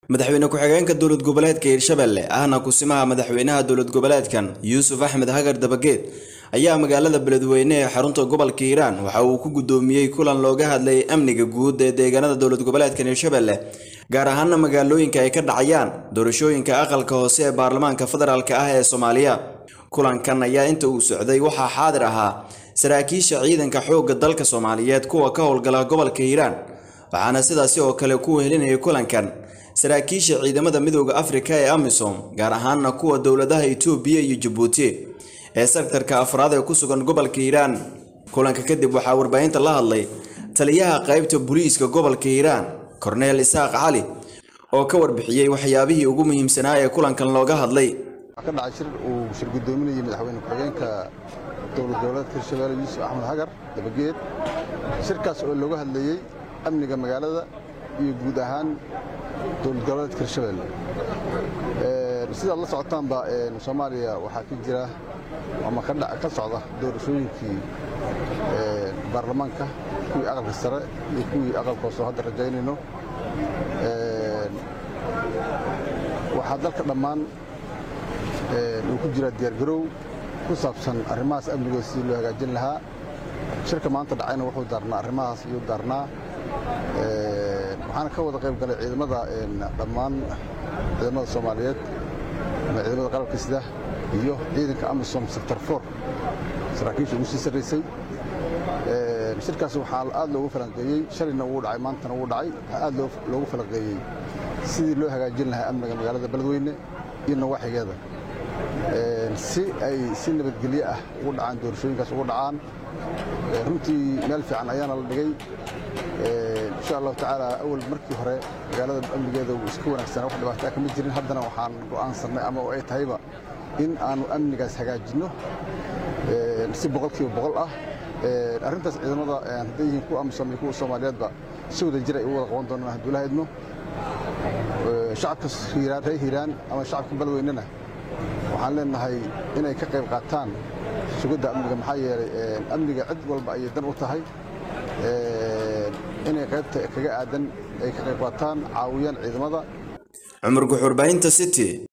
madaxweyne ku-xigeenka dowlad goboleedka hirshabelle ahna kusimaha madaxweynaha dowlad goboleedkan yuusuf axmed hagar dabageed ayaa magaalada beledweyne ee xarunta gobolka hiiraan waxa uu ku guddoomiyey kulan looga hadlayay amniga guud ee deegaanada dowlad goboleedkan hirshabelle gaar ahaana magaalooyinka ay ka dhacayaan doorashooyinka aqalka hoose ee baarlamaanka federaalk ah ee soomaaliya kulankan ayaa inta uu socday waxaa xaadir ahaa saraakiisha ciidanka xoogga dalka soomaaliyeed kuwa ka howlgala gobolka hiiraan waxaana sidaasi oo kale ku wehelinayay kulankan saraakiisha ciidamada midooda afrika ee amisom gaar ahaana kuwa dowladaha itoobiya iyo jabuuti ee sektarka afraad ee ku sugan gobolka hiiraan kulanka kadib waxaa warbaahinta la hadlay taliyaha qaybta booliiska gobolka hiiraan korneel isaaq cali oo ka warbixiyey waxyaabihii ugu muhiimsanaa ee kulankan looga hadlay waxaa ka dhacay shir uu shir guddoominayay madaxweyne ku-xigeenka dowlad goboleedka hirshabelle yuusuf axmed hagar dabageed shirkaas oo looga hadlayey amniga magaalada iyo guud ahaan dowlad goboleedka hirshabelle sidaad la socotaanba soomaaliya waxaa ka jira ama ka socda doorashooyinkii baarlamaanka kuwii aqalka sare iyo kuwii aqalka hoose oo hadda rajaynayno waxaa dalka dhammaan uu ku jiraa diyaargarow ku saabsan arrimahaas amnigooda sidii loo hagaajin lahaa shirka maanta dhacayna wuxuu daarnaa arrimahaas iyuu daarnaa waxaana ka wada qayb galay ciidamada dhammaan ciidamada soomaaliyeed ama ciidamada qalabka sida iyo ciidanka amisom sector for saraakiisha ugu sii sarraysay shirkaas waxaa aad loogu falanqeeyey shalayna wuu dhacay maantana wuu dhacay waxaa aad loogu falanqeeyey sidii loo hagaajin lahaa amniga magaalada beledweyne iyo nawaaxigeeda si ay si nabadgelyo ah ugu dhacaan doorashooyinkaas ugu dhacaan runtii meel fiican ayaana la dhigay insha allahu tacaala awal markii hore magaalada amnigeeda wuu iska wanaagsanaa wax dhibaataa kama jirin haddana waxaan go'aansannay ama ay tahayba in aanu amnigaas hagaajinno si boqolkiiba boqol ah arrintaas ciidamada hadday yihiin kuwa amisom iyo kuwa soomaaliyeedba si wada jir ay u wada qaban doonaan hadduu la idmo shacabka hiiraan reer hiiraan ama shacabka beledweynena waxaan leenahay inay ka qayb qaataan sugidda amniga maxaa yeelay amniga cid walba ayay dan u tahay inay qaybta kaga aadan ay ka qayb qaataan caawiyaan ciidamada cumar guxurbaahinta city